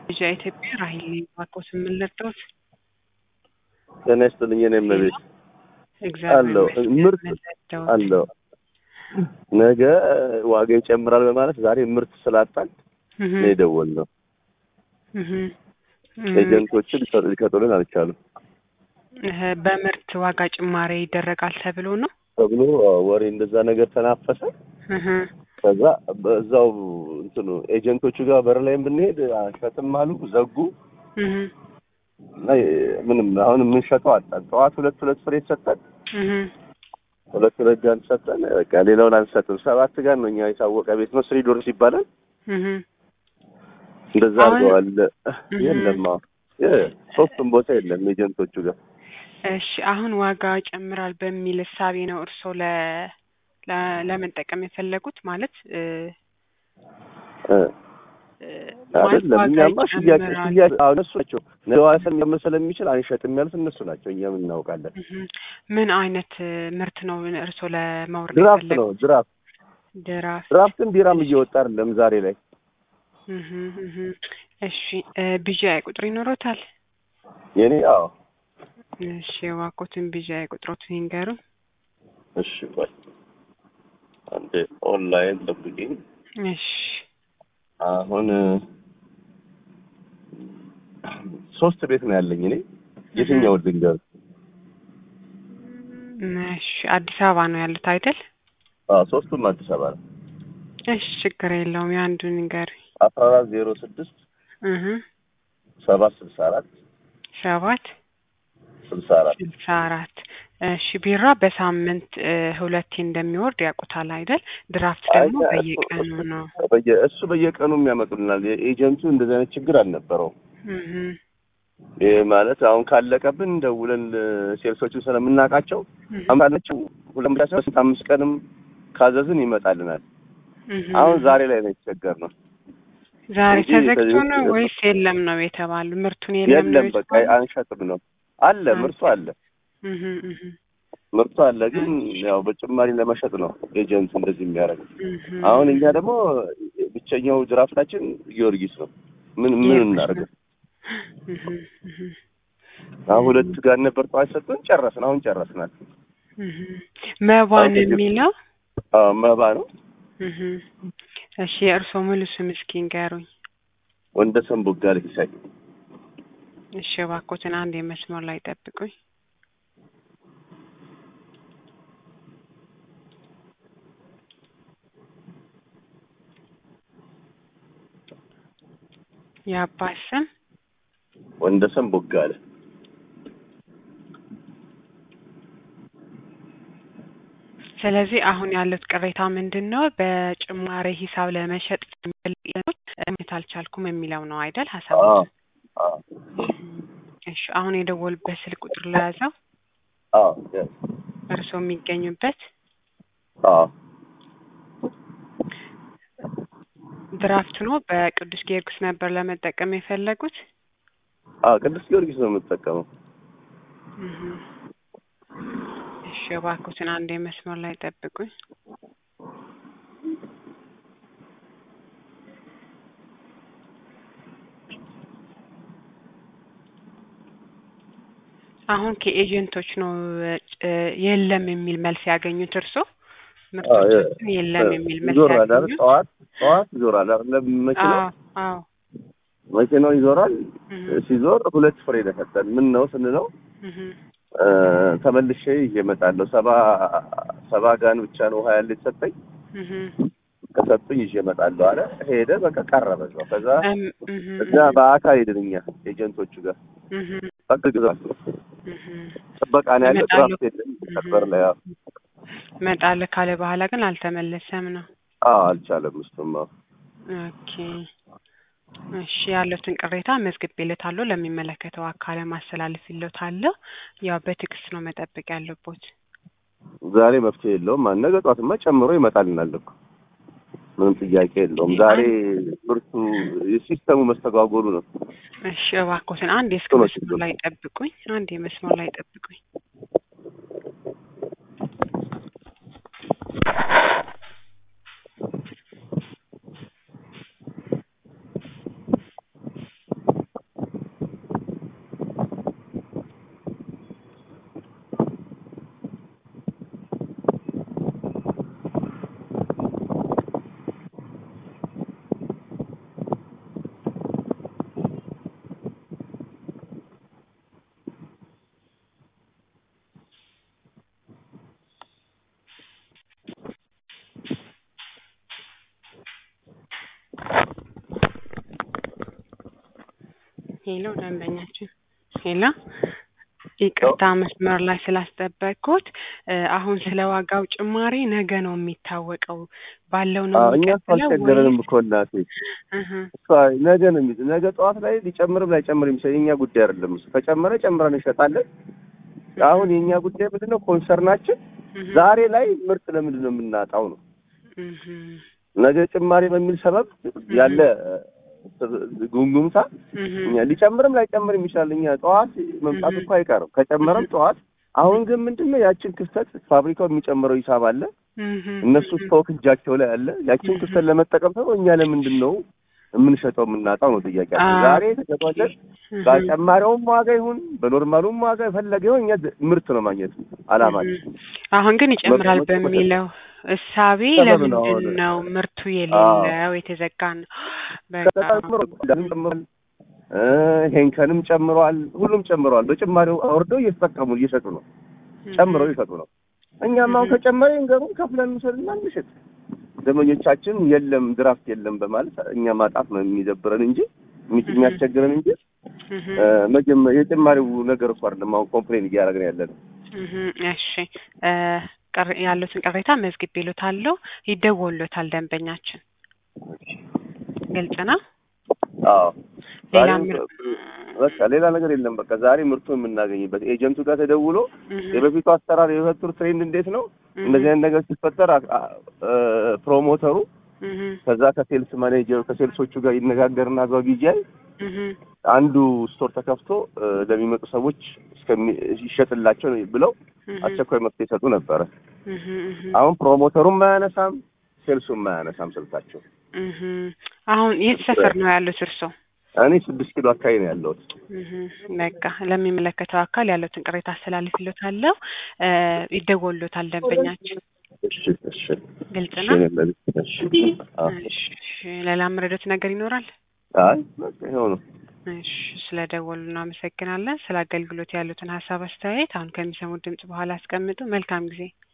ልጅ ኢትዮጵያ ራሂል ባኮስ የምንለጠውት ጤና ይስጥልኝ። እኔም ቤት እግዚአብሔር አለው ይመስገን ምርት የምንለጠውት። አለው ነገ ዋጋ ይጨምራል በማለት ዛሬ ምርት ስላጣን እህ ነው የደወልነው። እህ ኤጀንቶችን ሊሰጡ- ሊሰጡልን አልቻሉም እህ በምርት ዋጋ ጭማሪ ይደረጋል ተብሎ ነው። ተብሎ ወሬ እንደዛ ነገር ተናፈሰ። እህ ከዛ በዛው እንትኑ ኤጀንቶቹ ጋር በር ላይም ብንሄድ አንሸጥም አሉ፣ ዘጉ እህ እና ምንም አሁን የምንሸጠው አጣን። ጠዋት ሁለት ሁለት ፍሬ ሰጠን፣ እህ ሁለት ሁለት ጋን ሰጠን። በቃ ሌላውን አንሰጥም። ሰባት ጋር ነው እኛ የታወቀ ቤት ነው፣ ስሪ ዶርስ ይባላል። እህ እንደዛ አሁን- አድርገዋል። እህ የለም አሁን የ- ሶስቱም ቦታ የለም ኤጀንቶቹ ጋር እሺ አሁን ዋጋ ይጨምራል በሚል እሳቤ ነው እርስዎ ለ ለ- ለመጠቀም የፈለጉት ማለት እ እ እ ማለት አይደለም ዋጋ እኛማ ሽያጭ ይጨምራል። ሽያጭ አሁን እነሱ ናቸው ነዋሰን ሊያመ ስለሚችል አንሸጥም ያሉት እነሱ ናቸው። እኛም እናውቃለን። እህ ምን አይነት እ ምርት ነው እርስዎ ለማውረድ ድራፍት የፈለጉት? ነው ድራፍት ድራፍት ድራፍትን ቢራም እየወጣ አይደለም ዛሬ ላይ እህ እህ እሺ እ ቢጂአይ ቁጥር ይኖሮታል? የኔ አዎ እሺ እባክዎትን ቢጂአይ ቁጥሮትን ይንገሩ። እሺ ቆይ አንዴ ኦንላይን ጠብቂኝ። እሺ አሁን ሶስት ቤት ነው ያለኝ እኔ የትኛው ልንገር? እሺ አዲስ አበባ ነው ያሉት አይደል? አዎ ሶስቱም አዲስ አበባ ነው። እሺ ችግር የለውም የአንዱን ንገሪ። አስራ አራት ዜሮ ስድስት እህ ሰባት ስልሳ አራት ሰባት ስልሳ አራት ስልሳ አራት እሺ ቢራ በሳምንት እ ሁለቴ እንደሚወርድ ያውቁታል አይደል? ድራፍት ደግሞ አይ፣ በየቀኑ ነው። በየ እሱ በየቀኑ የሚያመጡልናል። ኤጀንቱ እንደዚህ አይነት ችግር አልነበረውም። እህ ይህ ማለት አሁን ካለቀብን ደውለን ሴልሶችን ስለምናውቃቸው እህ አምራለችው ሁለት ብቻ ሳይሆን ስንት አምስት ቀንም ካዘዝን ይመጣልናል። እህ አሁን ዛሬ ላይ ነው የተቸገርነው። ዛሬ እንጂ ተዘግቶ ከዚህ ነው ውጭ ወይስ የለም ነው የተባሉ? ምርቱን የለም ነው የለም በቃ የተባሉ? አንሸጥም ነው አለ ምርቱ አለ እህ እህ ምርቱ አለ፣ ግን ያው በጭማሪ ለመሸጥ ነው ኤጀንት እንደዚህ የሚያደርገው። እህ አሁን እኛ ደግሞ ብቸኛው ድራፍታችን ጊዮርጊስ ነው። ምን ምን ጊዮርጊስ እናደርገው? እህ እህ አሁን ሁለት ጋር ነበር ጠዋት ሰጥቶን ጨረስን። አሁን ጨረስናል። እህ መባን አሁን የሚለው አዎ መባ ነው እህ እሺ የእርስዎ ሙሉ ስም እስኪ ንገሩኝ። ወንደሰን ቦጋለ ሲሳይ እሺ እባክዎትን አንድ የመስመር ላይ ጠብቁኝ። የአባት ስም ወንደሰን ቦጋለ ስለዚህ አሁን ያሉት ቅሬታ ምንድን ነው? በጭማሪ ሂሳብ ለመሸጥ የሚፈልጉት እምነት አልቻልኩም የሚለው ነው አይደል? ሀሳብ አዎ አዎ እሺ አሁን የደወሉበት ስልክ ቁጥር ለያዘው አዎ yes እርስዎ የሚገኙበት አዎ ድራፍት ነው። በቅዱስ ጊዮርጊስ ነበር ለመጠቀም የፈለጉት። አዎ ቅዱስ ጊዮርጊስ ነው የምጠቀመው። እህ እሺ እባክዎትን አንድ መስመር ላይ ጠብቁኝ። አሁን ከኤጀንቶች ነው እ የለም የሚል መልስ ያገኙት እርስዎ? ምርቶቻችን የለም የሚል መልስ ይዞራል አይደል? ያገኙት? ጠዋት ጠዋት ይዞራል አይደል? መኪናው አዎ አዎ መኪናው ይዞራል። እህ ሲዞር ሁለት ፍሬ ነው የሰጠን። ምን ነው ስንለው እህ እ ተመልሼ ይዤ እመጣለሁ። ሰባ ሰባ ጋን ብቻ ነው ውሃ ያለ የተሰጠኝ። እህ ከሰጡኝ ይዤ እመጣለሁ አለ። ሄደ። በቃ ቀረ በዛው። ከዛ እም እህ እዛ በአካል ሄድን እኛ ኤጀንቶቹ ጋር እህ በቃ ግዛት ነው እህ ጥበቃ ነው ያለ። ይመጣሉ። ድራፍት የለም ነበር ላይ አዎ እመጣለሁ ካለ በኋላ ግን አልተመለሰም ነው። አዎ፣ አልቻለም እሱም አዎ። ኦኬ እሺ ያሉትን ቅሬታ መዝግቤለታለሁ ለሚመለከተው አካል ማስተላለፍልዎታለሁ። ያው በትዕግስት ነው መጠበቅ ያለቦት። ዛሬ መፍትሄ የለውም። ነገ ጠዋትማ ጨምሮ ይመጣልናል እኮ ምንም ጥያቄ የለውም። ዛሬ ብርቱ የሲስተሙ መስተጓጎሉ ነው። እሺ እባክዎትን አንድ የስልክ ቶሎ መስመር ችግር ላይ ጠብቁኝ። አንድ የመስመር ላይ ጠብቁኝ። ሄሎ ደንበኛችን ሄሎ ይቅርታ መስመር ላይ ስላስጠበቅኩት እ አሁን ስለ ዋጋው ጭማሪ ነገ ነው የሚታወቀው ባለው ነው አዎ እኛ እኮ የሚቀጥለው አልቸገረንም ወይስ እኮ እናቴ እህ እሷ ነገ ነው የሚይዝ ነገ ጠዋት ላይ ሊጨምርም ላይጨምር የሚችል የኛ ጉዳይ አይደለም እሱ ከጨመረ ጨምረን እንሸጣለን አሁን የኛ ጉዳይ ምንድን ነው ኮንሰርናችን እህ ዛሬ ላይ ምርት ለምንድን ነው የምናጣው ነው እህ ነገ ጭማሪ በሚል ሰበብ ያለ ጉምጉምታ እህ እኛ ሊጨምርም ላይጨምርም ይችላል እኛ ጠዋት መምጣቱ እኮ አይቀርም ከጨመረም ጠዋት አሁን ግን ምንድን ነው ያችን ክፍተት ፋብሪካው የሚጨምረው ሂሳብ አለ እህ እነሱ ስቶክ እጃቸው ላይ አለ ያችን ክፍተት ለመጠቀም ሰው እኛ ለምንድን ነው የምንሸጠው የምናጣው ነው ጥያቄያችን አዎ። ዛሬ ተሸጧለን በጨማሪውም ዋጋ ይሁን በኖርማሉም ዋጋ የፈለገ ይሁን እኛ ምርት ነው ማግኘት አላማችን አሁን ግን ይጨምራል መቶ- መቶ- በሚለው እሳቤ ሰበብ ነው ለምንድን አሁን። ነው ምርቱ የሌለው የተዘጋ ነው? በቃ ተጨምሮ ጨምሯል እ ሄንከንም ጨምሯል ሁሉም ጨምረዋል በጭማሪው አውርደው እየተጠቀሙ እየሸጡ ነው ጨምረው ይሸጡ ነው እኛም አሁን ከጨመረ ይንገሩን ከፍለን እንውሰድና እንሽጥ ደመኞቻችን የለም ድራፍት የለም በማለት እኛ ማጣት ነው የሚደብረን እንጂ የሚ- የሚያስቸግረን እንጂ እህ እ መጀመ- የጭማሪው ነገር እኮ አይደለም አሁን ኮምፕሌን እያደረግን ያለ ነው እህ እሺ እ ቅር- ያሉትን ቅሬታ መዝግቤልዎታለሁ ይደወልዎታል ደንበኛችን ግልጽ ነው አዎ ሌላ ዛሬም ምር- በቃ ሌላ ነገር የለም በቃ ዛሬ ምርቱን የምናገኝበት ኤጀንቱ ጋር ተደውሎ እህ የበፊቱ አሰራር የሁለቱ ትሬንድ እንዴት ነው እህ እንደዚህ አይነት ነገር ሲፈጠር አ- አ- እ ፕሮሞተሩ እህ ከዛ ከሴልስ ማኔጀሩ ከሴልሶቹ ጋር ይነጋገርና እዛው ቢጂአይ እህ አንዱ ስቶር ተከፍቶ እ ለሚመጡ ሰዎች እስከሚ ይሸጥላቸው ብለው እህ አስቸኳይ መፍትሄ ይሰጡ ነበረ። እህ እህ አሁን ፕሮሞተሩም አያነሳም፣ ሴልሱም አያነሳም ስልካቸው። እህ አሁን የት ሰፈር ነው ያሉት እርስዎ? እኔ ስድስት ኪሎ አካባቢ ነው ያለሁት። እህ በቃ ለሚመለከተው አካል ያሉትን ቅሬታ አስተላልፍልዎታለሁ እ ይደወልዎታል ደንበኛችን እሺ እሺ ግልጽ እሺ ነው እኔ ለዚህ- እሺ አዎ። እሺ ሌላ መረዳት ነገር ይኖራል? አይ በቃ ይኸው ነው። እሺ ስለ ደወሉ እናመሰግናለን። ስለ አገልግሎት ያሉትን ሀሳብ አስተያየት አሁን ከሚሰሙት ድምጽ በኋላ አስቀምጡ። መልካም ጊዜ